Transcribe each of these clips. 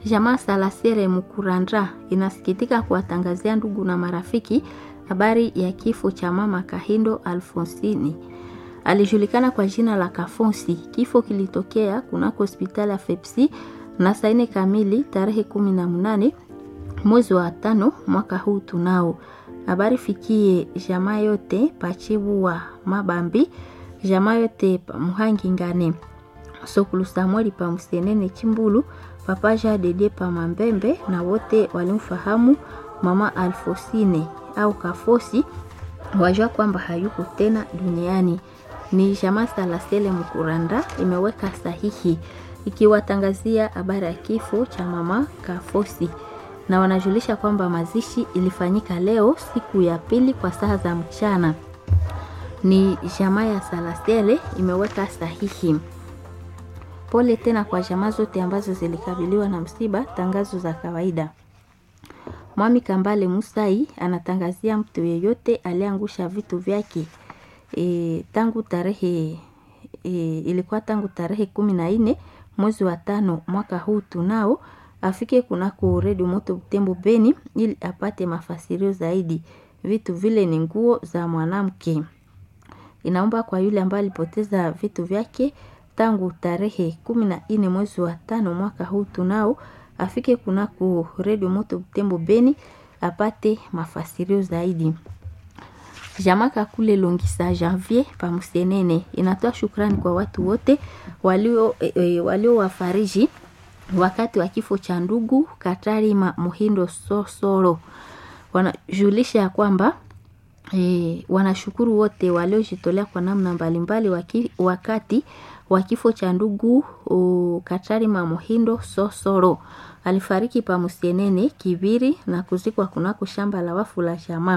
Jamaa Salasere Mukurandra inasikitika kuwatangazia ndugu na marafiki habari ya kifo cha mama Kahindo Alfonsini. Alijulikana kwa jina la Kafonsi. Kifo kilitokea kunako hospitali ya Fepsi na saa nne kamili tarehe kumi na mnane mwezi wa tano mwaka huu tunao. Habari fikie jamaa yote pachibu wa Mabambi, jamaa yote pa Muhangi Ngane, Sokulu Samueli pa Msenene Chimbulu, papaja Dede pa Mambembe na wote walimfahamu mama Alfosine au Kafosi wajua kwamba hayuko tena duniani. Ni jamaa Salasele Mkuranda imeweka sahihi ikiwatangazia habari ya kifo cha mama Kafosi na wanajulisha kwamba mazishi ilifanyika leo siku ya pili kwa saa za mchana. Ni jamaa ya Salasele imeweka sahihi. Pole tena kwa jamaa zote ambazo zilikabiliwa na msiba. Tangazo za kawaida. Mwami Kambale Musai anatangazia mtu yeyote aliangusha vitu vyake e, tangu tarehe e, ilikuwa tangu tarehe kumi na nne mwezi wa tano mwaka huu tunao afike kunako redio moto Butembo Beni ili apate mafasirio zaidi. Vitu vile ni nguo za mwanamke. Inaomba kwa yule ambaye alipoteza vitu vyake tangu tarehe kumi na nne mwezi wa tano mwaka huu tunao afike kunako redio moto Butembo Beni apate mafasirio zaidi. Jamaka kule Longisa Janvier pamusenene inatoa shukrani kwa watu wote walio e, walio wafariji wakati wa kifo cha ndugu Katari ma Muhindo Sosoro. Wanajulisha ya kwamba e, wanashukuru wote waliojitolea kwa namna mbalimbali waki, wakati wa kifo cha ndugu Katari ma Muhindo Sosoro. Alifariki pa Musienene Kibiri na kuzikwa kunako shamba la wafu la jamaa.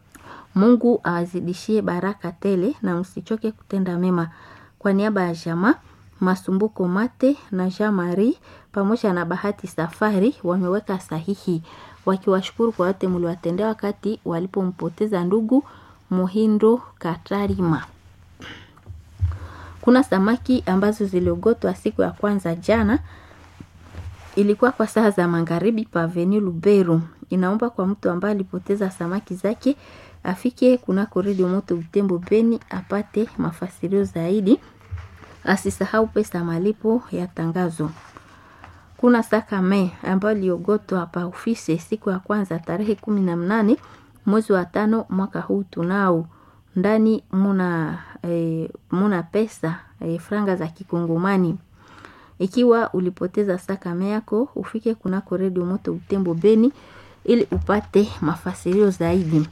Mungu awazidishie baraka tele na msichoke kutenda mema. Kwa niaba ya jamaa Masumbuko Mate na Jean Marie pamoja na Bahati Safari wameweka sahihi wakiwashukuru kwa wote mliwatendea wakati walipompoteza ndugu Muhindo Katarima. Kuna samaki ambazo ziliogotwa siku ya kwanza jana, ilikuwa kwa saa za magharibi pa Avenue Luberu. Inaomba kwa mtu ambaye alipoteza samaki zake afike kunako redio moto Butembo Beni apate mafasirio zaidi. Asisahau pesa malipo ya tangazo. Kuna sakame ambayo iliogotwa hapa ofisi siku ya kwanza tarehe kumi na mnane mwezi wa tano mwaka huu tunao ndani muna, e, muna pesa e, franga za kikongomani. Ikiwa ulipoteza sakame yako ufike kunako redio moto Butembo Beni ili upate mafasirio zaidi.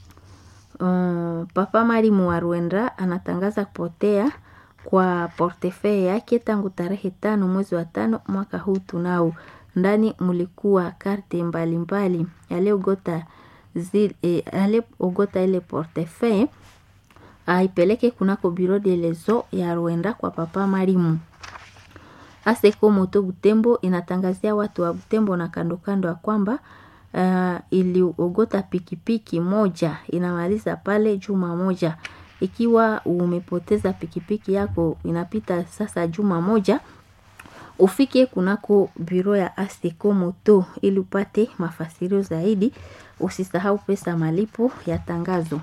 Um, Papa Marimu wa Rwenda anatangaza kupotea kwa portefeuille yake tangu tarehe tano mwezi wa tano mwaka huu tunao. Ndani mulikuwa karte mbalimbali aliogota e, aliogota ile portefeuille aipeleke kunako bureau de lezo ya Rwenda kwa Papa Marimu. Aseko Moto Butembo inatangazia watu wa Butembo na kando kando ya kwamba uh, iliogota pikipiki moja inamaliza pale juma moja. Ikiwa umepoteza pikipiki yako inapita sasa juma moja, ufike kunako biro ya Aseko Moto ili upate mafasirio zaidi. Usisahau pesa malipo ya tangazo.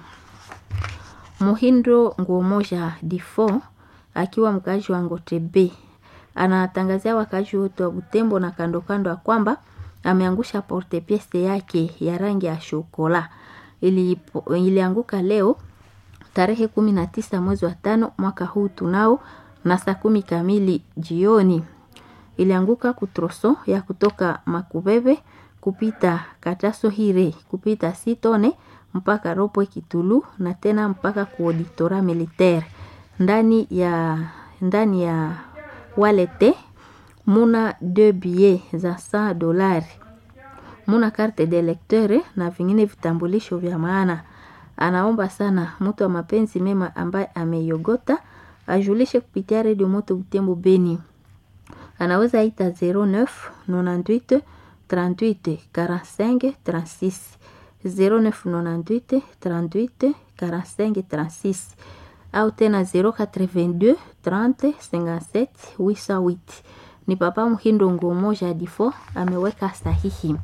Muhindo nguo moja difo akiwa mkaji wa Ngotebe anatangazia wakazi wote wa Butembo na kando kando ya kwamba ameangusha porte piece yake ya rangi ya shokola ili, ilianguka leo tarehe kumi na tisa mwezi wa tano mwaka huu tunao na saa kumi kamili jioni. Ilianguka kutroso ya kutoka Makubebe kupita Kataso Hire kupita Sitone mpaka Ropwe Kitulu na tena mpaka ku auditora militaire ndani ya ndani ya walete muna deux billets za 100 dolari, muna carte de lecteur na vingine vitambulisho vya maana. Anaomba sana mtu wa mapenzi mema ambaye ameiogota ajulishe kupitia redio moto Butembo Beni. Anaweza ita 09 98 38 45 36 09 98 38 45 36 au tena 082 30 57 808 Ni Papa Mhindo Ngomo Jadifo ameweka sahihi.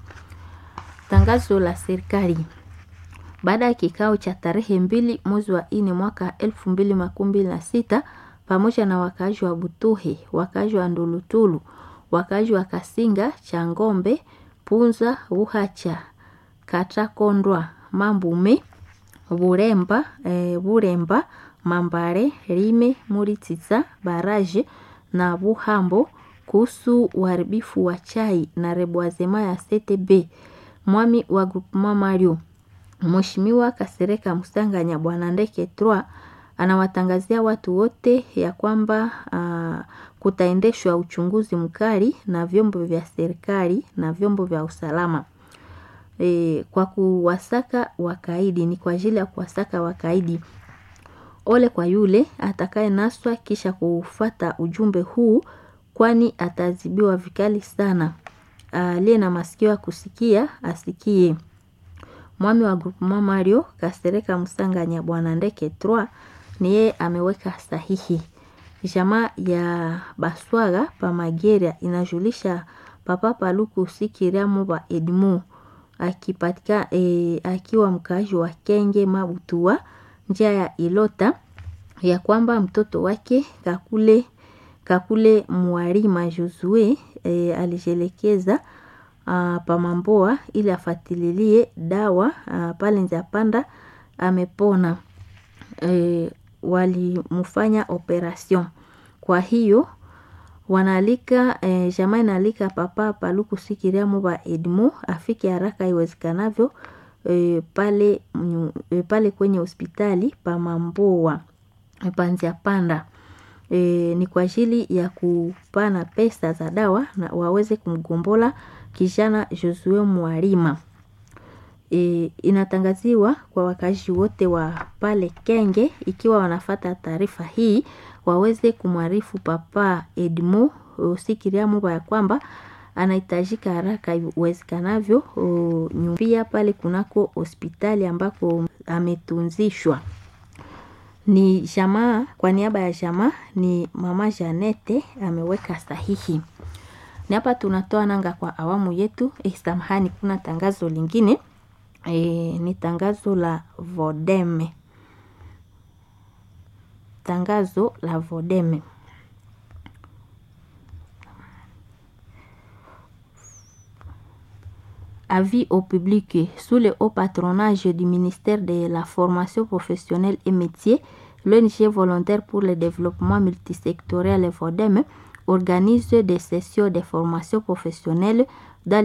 Tangazo la serikali baada ya kikao cha tarehe mbili mwezi wa nne mwaka elfu mbili makumi mbili na sita pamoja na wakaaji wa Butuhe, wakaaji wa Ndulutulu, wakaaji wa Kasinga, Changombe, Punza, Uhacha, Katakondwa, Mambume, Buremba, e, Buremba, Mambare, Rime, Murititsa, Baraje na Buhambo kuhusu uharibifu wa chai na reboisema ya CTB. Mwami wa Groupement Mario Mheshimiwa Kasereka Musanganya Bwana Ndeke 3 anawatangazia watu wote ya kwamba uh, kutaendeshwa uchunguzi mkali na vyombo vya serikali na vyombo vya usalama e, kwa kuwasaka wakaidi. Ni kwa ajili ya kuwasaka wakaidi. Ole kwa yule atakaye naswa kisha kufata ujumbe huu, kwani atazibiwa vikali sana. Aliye na masikio ya kusikia asikie. Mwami wa Groupement Mario Kasereka Musanganya Bwana Ndeke 3 ni yeye ameweka sahihi. Jamaa ya Baswaga Pamageria inajulisha Papa Paluku Sikiria Muba Edmu akipatika e, akiwa mkaaji wa Kenge Mabutua njia ya Ilota ya kwamba mtoto wake Kakule Kakule Mwarima Josue e, alijelekeza pamamboa ili afatililie dawa a, pale Nzapanda amepona. E, walimfanya operation. Kwa hiyo wanaalika e, jamaa inaalika Papa Paluku Sikiria Muba Edmu afike haraka iwezekanavyo e, pale, e, pale kwenye hospitali Pamamboa Panzia Panda. E, ni kwa ajili ya kupana pesa za dawa na waweze kumgombola kijana Josue Mwarima. E, inatangaziwa kwa wakazi wote wa pale Kenge, ikiwa wanafata taarifa hii waweze kumwarifu Papa Edmo Sikiria Muba ya kwamba anahitajika haraka iwezekanavyo pia pale kunako hospitali ambako ametunzishwa. Ni jamaa, kwa niaba ya jamaa ni mama Janete ameweka sahihi. Ni hapa tunatoa nanga kwa awamu yetu. Eh, samahani, kuna tangazo lingine e, ni tangazo la Vodeme. Tangazo la Vodeme. Avis au public sous le haut patronage du ministère de la formation professionnelle et métiers, l'ONG volontaire pour le développement multisectoriel Vodeme organise des sessions de formation professionnelle dans